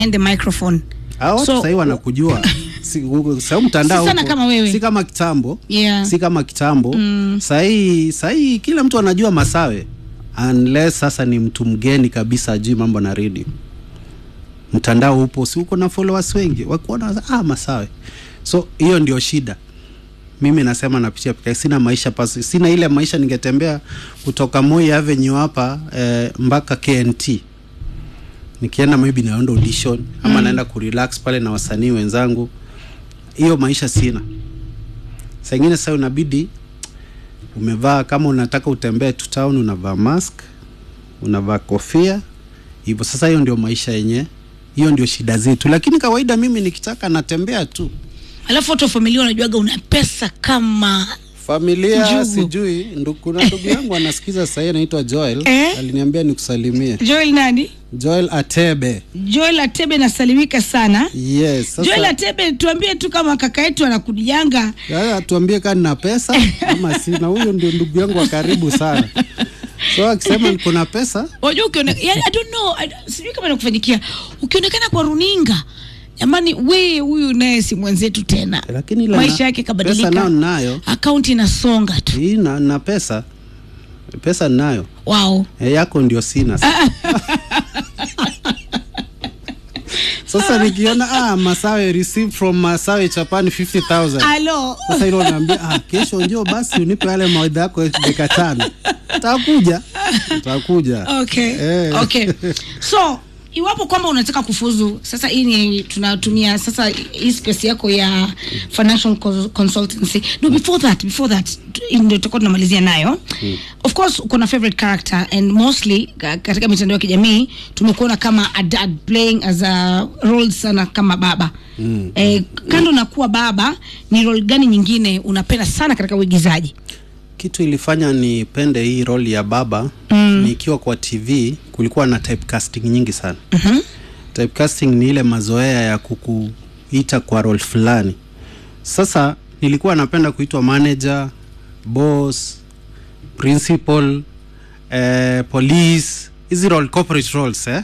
the microphone Hao watu So- sahii wanakujua si, sahii mtandao Si sana huko, kama wewe. si kama kitambo Yeah. si kama kitambo mm. sahii sahii kila mtu anajua masawe unless sasa ni mtu mgeni kabisa ajui mambo na radio mtandao upo si uko na followers wengi wakuona ah, masawe so hiyo ndio shida mimi nasema napitia peke sina maisha pasi, sina ile maisha ningetembea kutoka Moi Avenue hapa eh, mpaka KNT nikienda maybe naenda audition ama mm. naenda kurelax pale na wasanii wenzangu hiyo maisha sina saa ingine sasa unabidi umevaa kama unataka utembee tu town unavaa mask unavaa kofia hivyo sasa hiyo ndio maisha yenye hiyo ndio shida zetu lakini kawaida mimi nikitaka natembea tu alafu watu wa familia wanajuaga una pesa kama familia Njugu. sijui ndu, kuna ndugu yangu anasikiza sahii anaitwa Joel Eh? aliniambia nikusalimie joel nani Joel Atebe joel atebe nasalimika sana yes joel sasa atebe tuambie tu kama kaka yetu anakujanga Sasa tuambie kama nina pesa ama sina. Huyo ndio ndugu yangu wa karibu sana, so akisema niko na pesa wajua ukione yani, I don't know I, sijui kama nakufanyikia ukionekana kwa runinga jamani we huyu naye si mwenzetu tena lakini ile maisha na- yake pesa kabadilika nao ninayo akaunti inasonga tu hii na, na pesa pesa ninayo wow e, yako ndio sina sasa. sasa nikiona ah, Masawe receive from Masawe Japan 50000 alo sasa hilo naambia ah, kesho njoo basi unipe yale mawaidha yako dakika tano takuja takuja okay Eh. okay so iwapo kwamba unataka kufuzu sasa hii ni tunatumia sasa hii space yako ya financial cons- consultancy no before that before that tu- ndio tutakuwa tunamalizia nayo of course uko na favorite character and mostly ka- katika mitandao ya kijamii tumekuona kama a dad playing as a role sana kama baba mm. eh, kando na kuwa baba ni role gani nyingine unapenda sana katika uigizaji kitu ilifanya nipende hii role ya baba mm. nikiwa kwa tv kulikuwa na typecasting nyingi sana mm-hmm. typecasting ni ile mazoea ya kukuita kwa role fulani sasa nilikuwa napenda kuitwa manager boss principal eh, police hizi role corporate roles eh?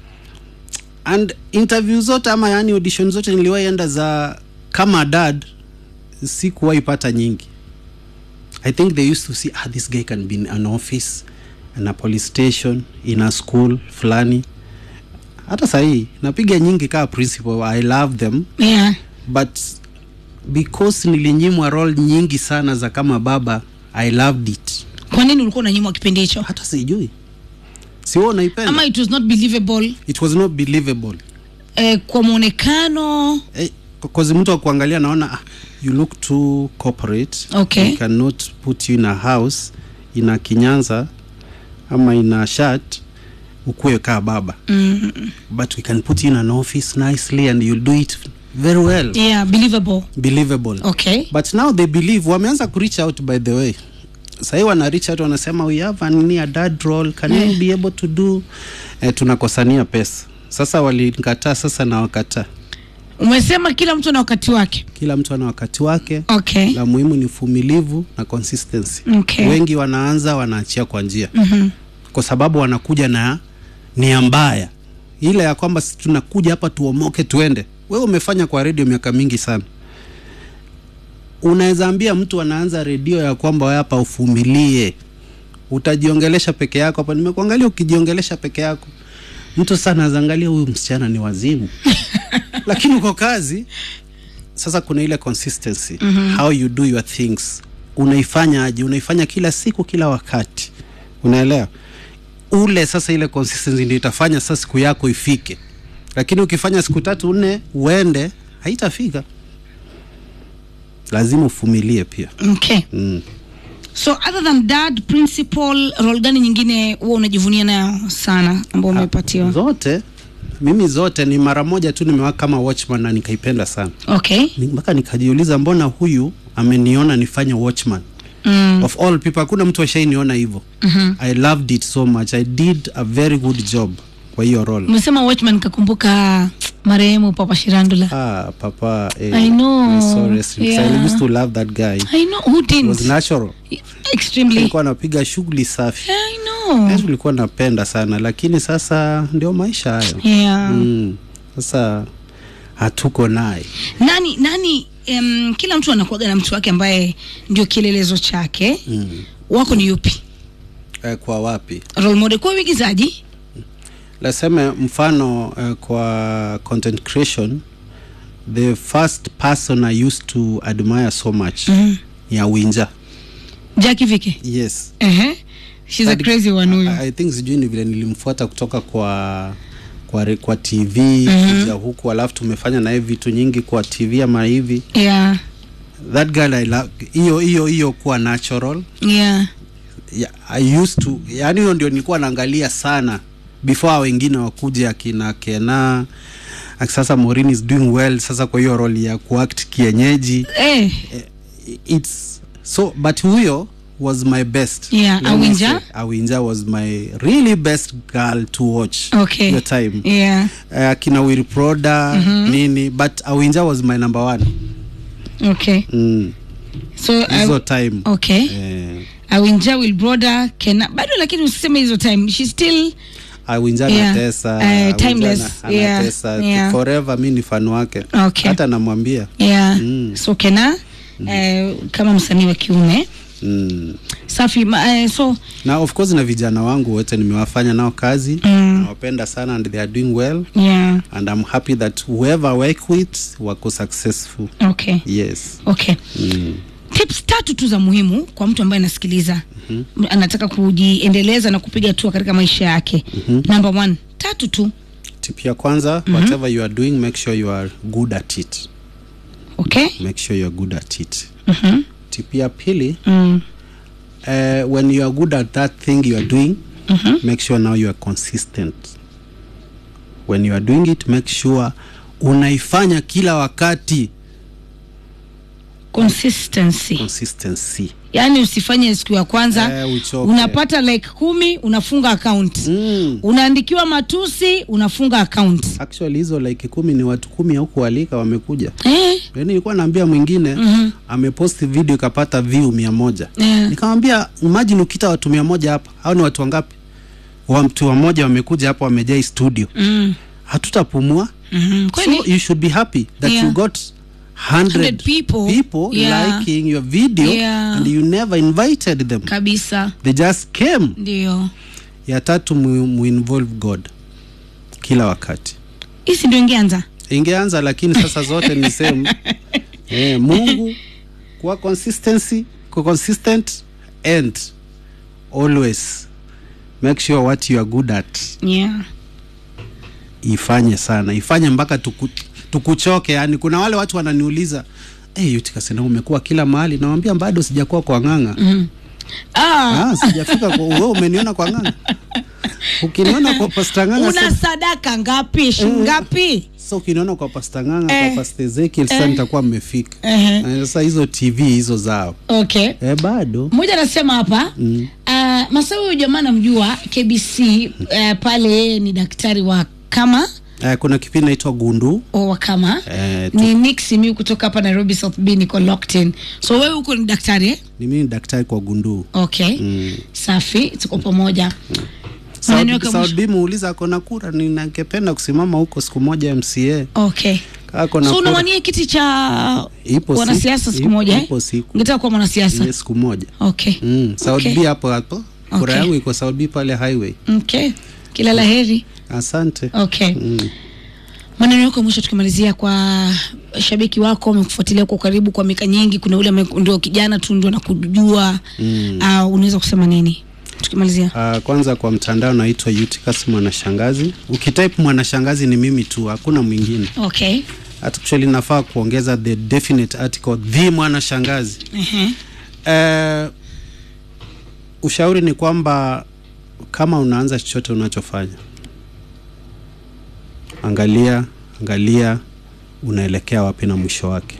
and interview zote ama yani audition zote niliwaienda za kama dad sikuwahi pata nyingi I think they used to see ah, this guy can be in an office in a police station in a school fulani hata sahii napiga nyingi kaa principal i love them yeah. but because nilinyimwa role nyingi sana za kama baba i loved it kwa nini ulikuwa unanyimwa kipindi hicho hata sijui siwo unaipenda ama it was not believable it was not believable eh, kwa mwonekano eh, cause mtu akuangalia naona ah, you look too corporate Okay. we cannot put you in a house ina kinyanza ama ina shirt ukuwe kaa baba mm, but we can put you in an office nicely and you'll do it very well yeah believable believable okay but now they believe wameanza ku reach out by the way sahii wana reach out wanasema we have an, a dad role can you be able to do eh, tunakosania pesa sasa walinikataa sasa na wakataa umesema kila mtu na wakati wake kila mtu ana wakati wake okay la muhimu ni uvumilivu na consistency Okay. wengi wanaanza wanaachia kwa njia mm-hmm. kwa sababu wanakuja na nia mbaya ile ya kwamba si tunakuja hapa tuomoke tuende wewe umefanya kwa redio miaka mingi sana unaweza ambia mtu anaanza redio ya kwamba wewe hapa uvumilie utajiongelesha peke yako hapa nimekuangalia ukijiongelesha peke yako mtu sasa anaangalia huyu msichana ni wazimu lakini uko kazi sasa kuna ile consistency mm-hmm. how you do your things unaifanya aje unaifanya kila siku kila wakati unaelewa ule sasa ile consistency ndio itafanya sasa siku yako ifike lakini ukifanya siku tatu nne uende haitafika lazima ufumilie pia okay mm. so other than dad principal role gani nyingine huwa unajivunia nayo sana ambao umepatiwa zote mimi zote ni mara moja tu nimewaka kama watchman na nikaipenda sana okay Ni- mpaka nikajiuliza mbona huyu ameniona nifanye watchman mm. of all people hakuna mtu ashainiona hivyo mm-hmm. i loved it so much i did a very good job kwa hiyo role umesema watchman kakumbuka marehemu papa shirandula ah papa eh, I know. sorry, rest in peace. Yeah. i used to love that guy i know who it was didn't natural extremely alikuwa anapiga shughuli safi i know Yes, tulikuwa napenda sana lakini sasa ndio maisha hayo yeah mm. sasa hatuko naye nani nani um, kila mtu anakuaga na mtu wake ambaye ndio kielelezo chake mm. wako ni yupi eh, kwa wapi role model kwa uigizaji laseme mfano eh, kwa content creation the first person i used to admire so much Mhm. ni awinja Jackie Vike yes ehe she's a Hadi- crazy one huyo I, I think sijui ni vile nilimfuata kutoka kwa kwa, re- kwa tv mm-hmm. kuja huku alafu tumefanya naye vitu nyingi kwa tv ama hivi yeah that girl I love hiyo hiyo hiyo kuwa natural yeah yeah, I used to yani hiyo ndio nilikuwa naangalia sana before hao wengine wakuja akina Kena Ak- sasa Maureen is doing well sasa kwa hiyo role ya kuact kienyeji eh it's so but huyo was my best Yeah, Let me Awinja? say, Awinja was my really best girl to watch okay your time yeah uh, akina Will Proda mm-hmm. nini but Awinja was my number one okay mm. so hizo I, time okay eh, awinja will broda kena bado lakini usiseme hizo time she still Awinja Yeah. anatesa Eh, Awinja timeless. ana- Yeah. anatesa Yeah. forever mi ni fan wake Okay. hata namwambia yeah Mm. so kena eh, kama msanii wa kiume mm. safi ma, eh, so na of course na vijana wangu wote nimewafanya nao kazi Mm. nawapenda sana and they are doing well yeah and i'm happy that whoever I work with wako successful okay yes okay mm. tips tatu tu za muhimu kwa mtu ambaye anasikiliza mm-hmm. anataka kujiendeleza na kupiga hatua katika maisha yake mm-hmm. number one tatu tu tip ya kwanza mm-hmm. whatever you are doing make sure you are good at it okay make sure you are good at it mm-hmm. tip ya pili mm. uh, when you are good at that thing you are doing Mhm. make sure now you are consistent when you are doing it make sure unaifanya kila wakati consistency consistency yaani usifanye siku ya kwanza Eh, uchoke. unapata like kumi unafunga account mm. unaandikiwa matusi unafunga account actually hizo like kumi ni watu kumi au kualika wamekuja eh, yani nilikuwa naambia mwingine Mhm. ameposti video ikapata view mia moja eh. nikamwambia imagine ukita watu mia moja hapa au ni watu wangapi watu wamoja wamekuja hapa wamejaa hii studio Mm. hatutapumua Mhm. Kweli? so you should be happy that Yeah. you got 100 100 people. people Yeah. liking your video Yeah. and you never invited them kabisa they just came ndio ya tatu mu, mu involve god kila wakati hisi ndio ingeanza ingeanza lakini sasa zote ni same eh, mungu kuwa consistency kuwa consistent and always make sure what you are good at yeah. ifanye sana ifanye mpaka tuku, tukuchoke yani kuna wale watu wananiuliza hey, yutikasena umekuwa kila mahali nawambia bado sijakuwa kwa ng'ang'a mm. ah, ah, sijafika kwa wewe umeniona kwa ng'ang'a ukiniona kwa pasta ng'ang'a una sasa- sadaka ngapi shingapi sasa ukiniona kwa pasta ng'ang'a Eh. kwa pasta Ezekiel sasa Eh. nitakuwa mmefika Ehe. Eh, sasa hizo tv hizo zao okay eh, bado mmoja anasema hapa Mm. uh, masawi huyu jamaa namjua kbc uh, pale yeye ni daktari wa kama eh, kuna kipindi naitwa gundu o wa kama eh, tu, ni Nick Simiu kutoka hapa Nairobi South B niko locked in so wewe huko ni daktari eh? ni mimi ni daktari kwa gundu okay mm. safi tuko pamoja Maneno yako ya Saud mwisho. B muuliza akona kura ninangependa kusimama huko siku moja mca okay Kaa kona so kura unawania kiti cha Ipo wanasiasa siku- siku moja eh? ipo siku. ungetaka kuwa mwanasiasa Yes, siku moja okay mm. Saud Okay. B hapo hapo kura Okay. yangu iko Saud B pale highway okay kila la heri asante okay mm. maneno yako ya mwisho tukimalizia kwa shabiki wako amekufuatilia kwa karibu kwa miaka nyingi kuna ule ame- ndio kijana tu ndio nakujua Mm. uh, unaweza kusema nini tukimalizia Uh, kwanza kwa mtandao naitwa Eutychus mwanashangazi ukitype mwanashangazi ni mimi tu hakuna mwingine okay actually nafaa kuongeza the definite article the mwanashangazi uh-huh. uh, ushauri ni kwamba kama unaanza chochote unachofanya angalia angalia unaelekea wapi na mwisho wake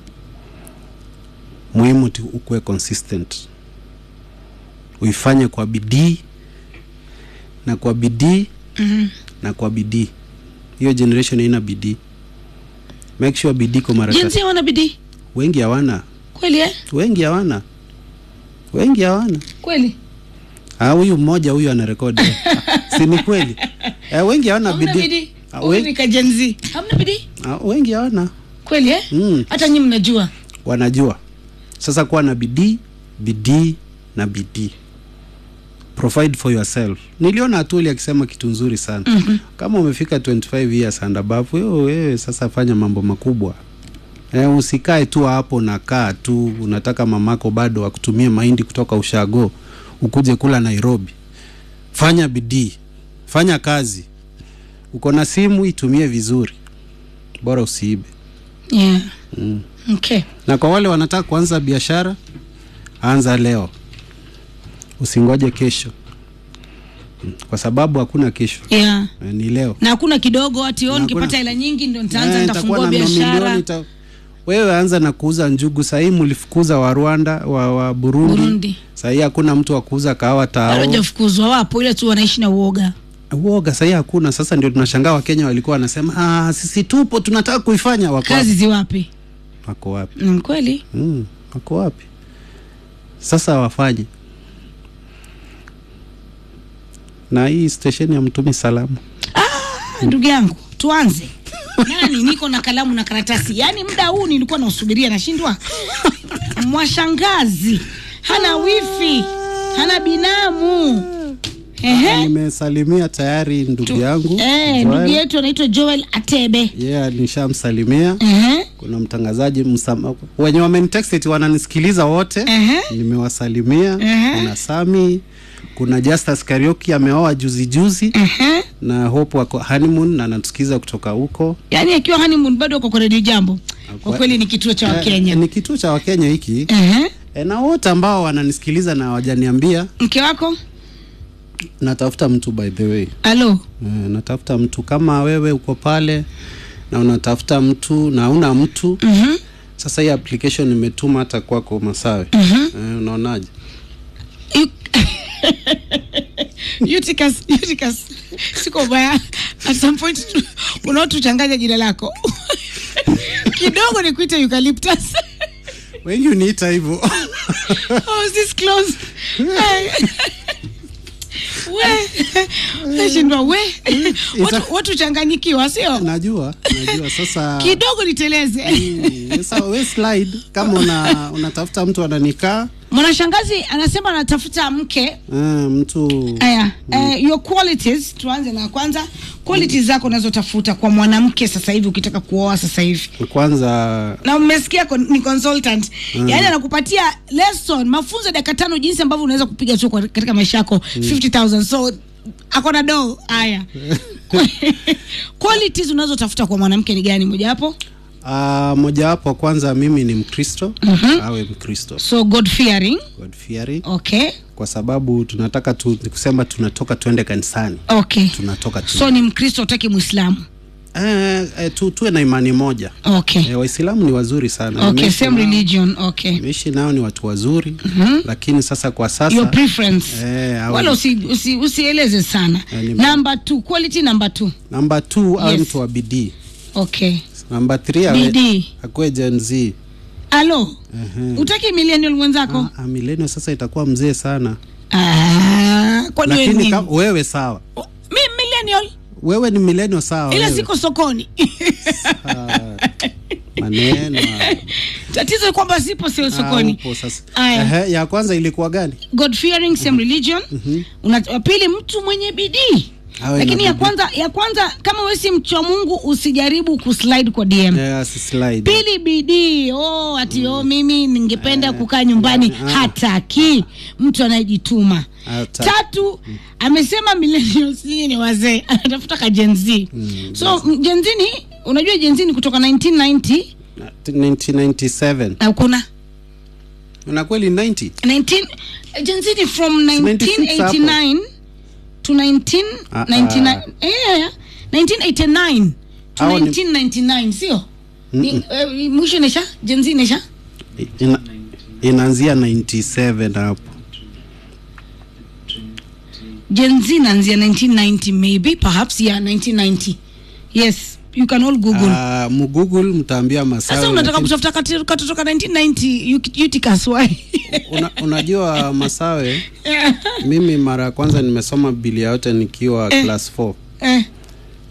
muhimu tu ukuwe consistent uifanye kwa bidii na kwa bidii mm-hmm. na kwa bidii hiyo generation haina bidii make sure bidii kwa mara jinsi tatu hawana bidii wengi hawana kweli eh? wengi hawana wengi hawana kweli Ah, huyu mmoja huyu anarekodi si ni kweli eh, wengi hawana Hamna bidii bidii Ah, Huyu we- ni kajenzi hamna bidii Ah, wengi hawana kweli eh? Mm. hata nyi mnajua wanajua sasa kuwa na bidii bidii na bidii provide for yourself niliona atuli akisema kitu nzuri sana mm-hmm. kama umefika 25 years and above wewe, wewe sasa fanya mambo makubwa e, usikae tu hapo nakaa tu unataka mamako bado akutumie mahindi kutoka ushago ukuje kula nairobi fanya bidii fanya kazi uko na simu itumie vizuri bora usiibe yeah. okay na kwa wale wanataka kuanza biashara anza leo usingoje kesho Mm, kwa sababu hakuna kesho yeah. Eh, ni leo na hakuna kidogo ati Na oh, hakuna- nikipata hela nyingi ndo nitaanza Eh, nitafungua nitakuwa na biashara mamilioni, ta- wewe anza na kuuza njugu sahii mlifukuza wa rwanda wa, wa burundi, Burundi. sahii hakuna mtu wa kuuza kahawa Bado tao hajafukuzwa wapo ile tu wanaishi na uoga uoga sahii hakuna sasa ndio tunashangaa wakenya walikuwa wanasema ah, sisi tupo tunataka kuifanya wako kazi wapi? ziwapi wako wapi mm, kweli mm, wako wapi sasa wafanye na hii stesheni ya mtumi salamu Ah, ndugu yangu tuanze nani niko na kalamu na karatasi yaani muda huu nilikuwa nausubiria nashindwa mwashangazi hana wifi hana binamu Ehe. nimesalimia tayari ndugu yangu Eh, Joel. ndugu yetu anaitwa joel atebe yeah, nishamsalimia Ehe. kuna mtangazaji msama, wenye wamenitext eti wananisikiliza wote Ehe. nimewasalimia Ehe. kuna sami kuna justus karioki ameoa juzi juzi Ehe. na hope wako honeymoon na anatusikiza kutoka huko yaani akiwa honeymoon bado uko kwa redio jambo kwa kweli ni kituo cha Eh, wakenya ni kituo cha wakenya hiki Ehe. e, na wote ambao wananisikiliza na wajaniambia mke wako natafuta mtu by the way alo e, natafuta mtu kama wewe uko pale na unatafuta mtu na una mtu Mhm. sasa hii application imetuma hata kwako masawe Mhm. e, unaonaje You- Eutychus, Eutychus, siko baya at some point tu- unaotuchanganya jina lako kidogo ni kuita eucalyptus wengi uniita hivyo oh, is this close Hey. we nashindwa we watu, watu changanyikiwa sio najua najua sasa kidogo niteleze Mm, sasa we slide kama una unatafuta mtu ananikaa mwanashangazi anasema anatafuta mke uh, mtu aya uh, your qualities tuanze na kwanza qualities zako unazotafuta kwa mwanamke sasa hivi ukitaka kuoa sasa hivi kwanza na umesikia kon- ni consultant mm. yaani anakupatia lesson mafunzo ya dakika tano jinsi ambavyo unaweza kupiga tu kwa- katika maisha yako mm. 50000 so ako na doo haya qualities unazotafuta kwa mwanamke ni gani mojawapo uh, mojawapo kwanza mimi ni mkristo mm-hmm. awe mkristo so god fearing God fearing okay kwa sababu tunataka tu, ni kusema tunatoka tuende kanisani okay tunatoka tu so ni mkristo utaki mwislamu eh, eh, tu, tuwe na imani moja okay eh, waislamu ni wazuri sana okay Nimeishi same nao- religion okay nimeishi nao ni watu wazuri mm-hmm. lakini sasa kwa sasa your preference eh, awe- wala usi, usi, usieleze sana Eh, ni- number two quality number two namba t awe Yes. mtu wa bidii okay namba th awe bidii akuwe gen z alo utaki millennial mwenzako Ah, milenio sasa itakuwa mzee sana Ah, kwani wewe lakini nini? ka, wewe sawa mi millennial wewe ni milenio sawa ila wewe. siko sokoni Ah, maneno ah, tatizo ni kwamba sipo sio ah, sokoni upo sasa Aya. Ehe, ya kwanza ilikuwa gani god fearing same religion Una, wa pili mtu mwenye bidii Awe na lakini ya bidii. kwanza ya kwanza kama wewe si mcha mungu usijaribu kuslide kwa dm yeah, si slide. pili bidii oh, ati oh, mimi ningependa kukaa nyumbani ah. hataki mtu anayejituma Hata- tatu amesema millennials nyinyi ni wazee anatafuta ka Gen Z so m- Gen Z ni unajua Gen Z ni kutoka 1990 Na- 1997 na kuna na kweli 90 19 Gen Z ni from 96 hapo. 1989 to 1999 Ah, ah. eh 1989 to Hao ni- 1999 sio ni eh, mwisho nesha Gen Z nesha Ina, inaanzia 97 hapo Gen Z naanzia 1990 maybe perhaps yeah 1990 yes you can all google Ah, mgoogle mtaambia sasa masawe unataka lakini kutafuta kati- katoto ka 1990 Uk- Eutychus why una, unajua masawe mimi mara ya kwanza nimesoma biblia yote nikiwa Eh. class 4 eh,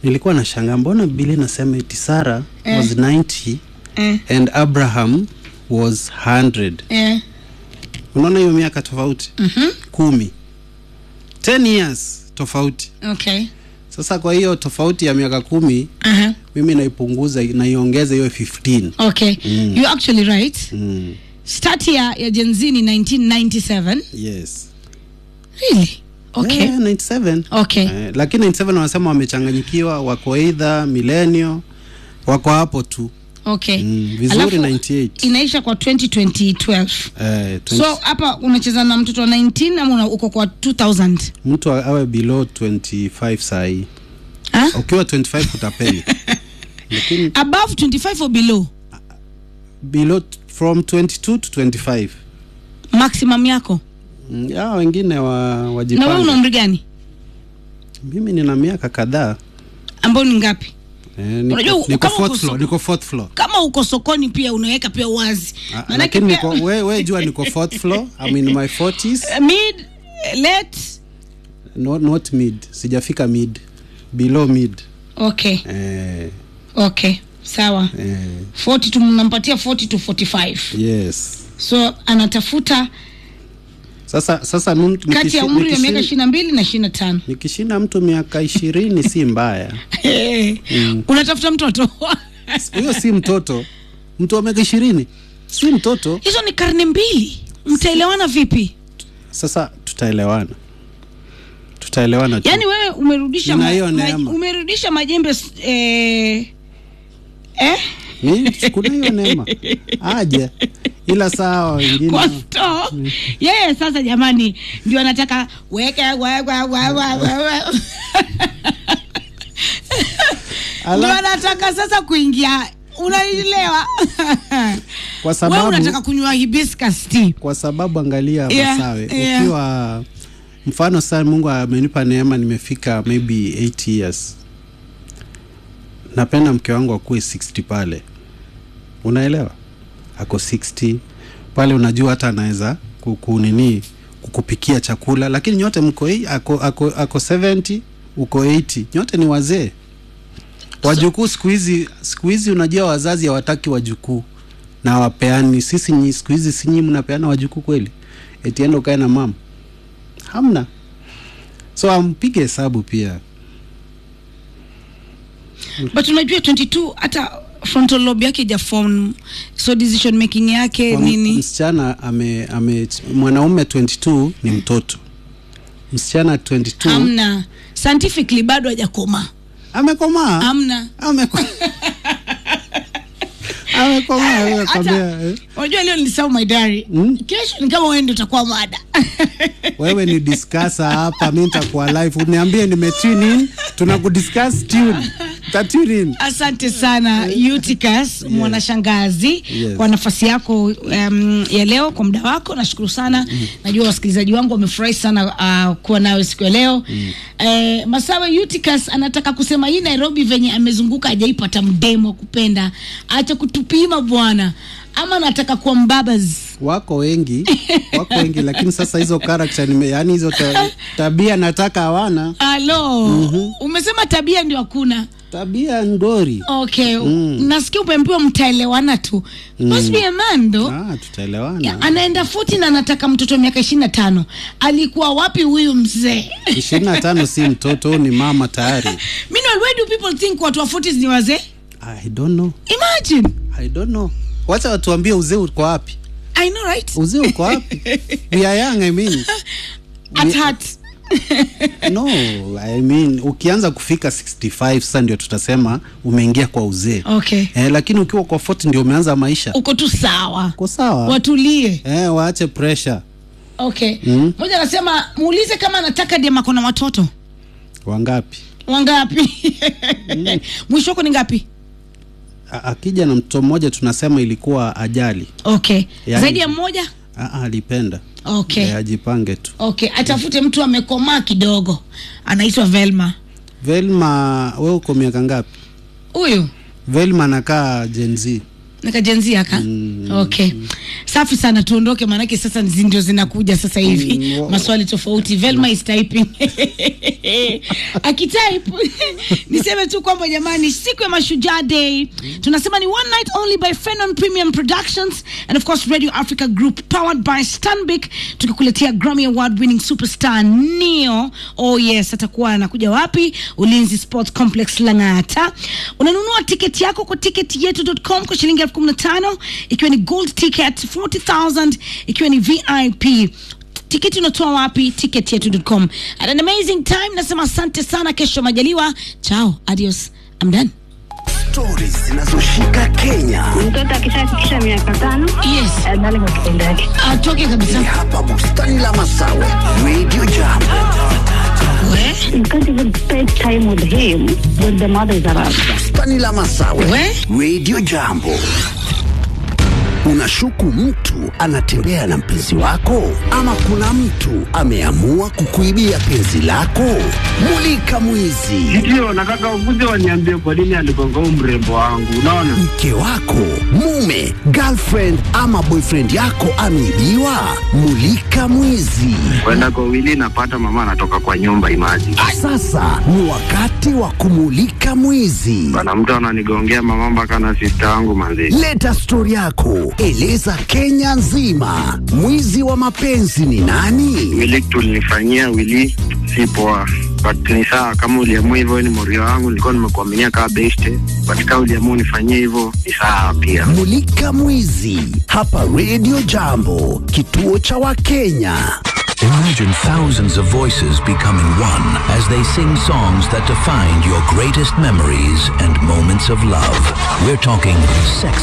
nilikuwa na shanga mbona biblia inasema eti sara Eh. was 90 eh, and abraham was 100 eh. unaona hiyo miaka tofauti Mhm. kumi 10 years tofauti okay sasa kwa hiyo tofauti ya miaka kumi Aha. mimi naipunguza naiongeza hiyo 15 okay Mm. you're actually right mm. start ya, ya Gen Z ni 1997 yes really okay yeah, 97 okay eh, lakini 97 wanasema wamechanganyikiwa wako eidha milenio wako hapo tu okay mm. vizuri Alafu, 98 inaisha kwa 2012 eh, 20 so hapa unacheza na mtoto wa 19 ama una- uko kwa 2000 mtu awe below 25 sahii ah? ukiwa 25 utapeli lakini above 25 or below below t- from 22 to 25 maximum yako Mm, ya wengine wa, na wewe una wajipange umri gani mimi nina miaka kadhaa ambao ni ngapi eh, niko, Unajua, niko, kama fourth uko floor, so- niko fourth floor kama uko sokoni pia unaweka pia wazi Ah, Maanake lakini pia- niko, we, we jua niko fourth floor I'm in my 40s mid late not, not mid sijafika mid below mid okay eh, okay sawa eh, 40 tunampatia 40 to 45 yes so anatafuta sasa sasa mi- kati ya nikishi- umri wa miaka nikishi- ishirini na mbili na ishirini na tano nikishinda mtu miaka ishirini si mbaya unatafuta mtoto huyo si mtoto mtu wa miaka ishirini si mtoto hizo ni karne mbili mtaelewana vipi sasa tutaelewana tutaelewana tu yaani wewe umerudisha Nina hiyo ma, neema. umerudisha majembe s- eh, eh? Mi, kuna hiyo neema aje ila sawa wengine kwa sto yeye sasa jamani ndio anataka weke wa- wa- wa- wa- wa- wa. Ala. ndio anataka sasa kuingia unaielewa kwa wewe sababu unataka kunywa hibiscus tea kwa sababu angalia Yeah, masawe yeah. ukiwa mfano sasa mungu amenipa neema nimefika maybe 8 years napenda mke wangu akuwe 60 pale unaelewa ako 60 pale unajua hata anaweza kukunini kukupikia chakula lakini nyote mko hii ako, ako, ako 70 uko 80 nyote ni wazee wajukuu siku hizi siku hizi unajua wazazi hawataki wajukuu na wapeani sisi nyi siku hizi sinyi mnapeana wajukuu kweli etienda ukae na mama hamna so ampige hesabu pia but unajua 22 hata frontal lobe yake ijafom so decision making yake Kwa nini msichana ame, ame mwanaume 22 ni mtoto msichana 22 hamna scientifically bado hajakoma amekomaa hamna Ameko- amekomaa wewe hata kwambia, eh. unajua leo nilisahau my diary Mm. kesho ni kama wewe ndio utakuwa mada wewe ni diskasa hapa mi nitakuwa live uniambie nime tune in tuna kudiscuss tune ta tune in asante sana Eutychus mwanashangazi Yes. kwa nafasi yako um, ya leo kwa muda wako nashukuru sana najua wasikilizaji wangu wamefurahi sana uh, kuwa nawe siku ya leo eh, masawe Eutychus anataka kusema hii nairobi venye amezunguka hajaipata mdemo wa kupenda acha kutupima bwana ama anataka kuwa mbabas wako wengi wako wengi lakini sasa hizo character nime yani hizo ta, tabia nataka hawana alo umesema tabia ndio hakuna tabia ngori okay nasikia umeambiwa mtaelewana tu must be a man though ah, tutaelewana Ya, anaenda futi na anataka mtoto wa miaka ishirini na tano alikuwa wapi huyu mzee ishirini na tano si mtoto huyu ni mama tayari Meanwhile, why do people think watu wa 40s ni wazee i don't know imagine i don't know wacha watuambie uzee uko wapi i know right uzee uko wapi we are young i mean at heart no i mean ukianza kufika 65 sasa ndio tutasema umeingia kwa uzee okay eh, lakini ukiwa kwa 40 ndio umeanza maisha uko tu sawa uko sawa watulie eh, waache pressure okay moja anasema muulize kama anataka dem ako na watoto wangapi wangapi mwisho wako ni ngapi A- akija na mtoto mmoja tunasema ilikuwa ajali okay Yani- zaidi ya mmoja Ah, ah, alipenda okay Eh, ajipange tu okay atafute mtu amekomaa kidogo anaitwa velma velma we uko miaka ngapi huyu velma anakaa Gen Z nikajenzia ka okay safi sana tuondoke maanake sasa zi- ndio zinakuja sasa hivi Mm, wa- maswali tofauti velma is typing akitype niseme tu kwamba jamani siku ya mashujaa day tunasema ni one night only by fenon premium productions and of course radio africa group powered by stanbic tukikuletea grammy award winning superstar neo oh yes atakuwa anakuja wapi ulinzi sports complex langata unanunua tiketi yako kwa tiketi yetu.com kwa shilingi elfu kumi na tano ikiwa ni gold ticket 40000 ikiwa ni vip tiketi unatoa wapi ticket yetu.com Had an amazing time nasema asante sana kesho majaliwa chao adios I'm done Stories zinazoshika Kenya. mtoto akishafikisha miaka tano yes adhani kwa kitendo yake atoke Ni kabisa hapa bustani la Masawe, Radio Jam. we you can't even spend time with him when the mother is around Bustani la Masawe, We? Radio Jambo. Unashuku mtu anatembea na mpenzi wako, ama kuna mtu ameamua kukuibia penzi lako? Mulika mwizi. Ndio, nataka ukuje waniambie kwa nini aligonga huu mrembo wangu. Unaona, mke wako, mume, girlfriend ama boyfriend yako ameibiwa? Mulika mwizi. kwenda kwa wili napata mama anatoka kwa nyumba imaji Sasa ni wakati wa kumulika mwizi. bana, mtu ananigongea mama mpaka na sista yangu manzi. Leta stori yako, eleza Kenya nzima. Mwizi wa mapenzi ni nani? Wili tulinifanyia wili si poa, but ni sawa kama uliamua hivyo, wewe ni morio wangu, nilikuwa nimekuaminia kama beste, but kama uliamua unifanyie hivyo ni sawa pia. Mulika mwizi hapa Radio Jambo, kituo cha Wakenya. Imagine thousands of voices becoming one as they sing songs that defined your greatest memories and moments of love. We're talking sex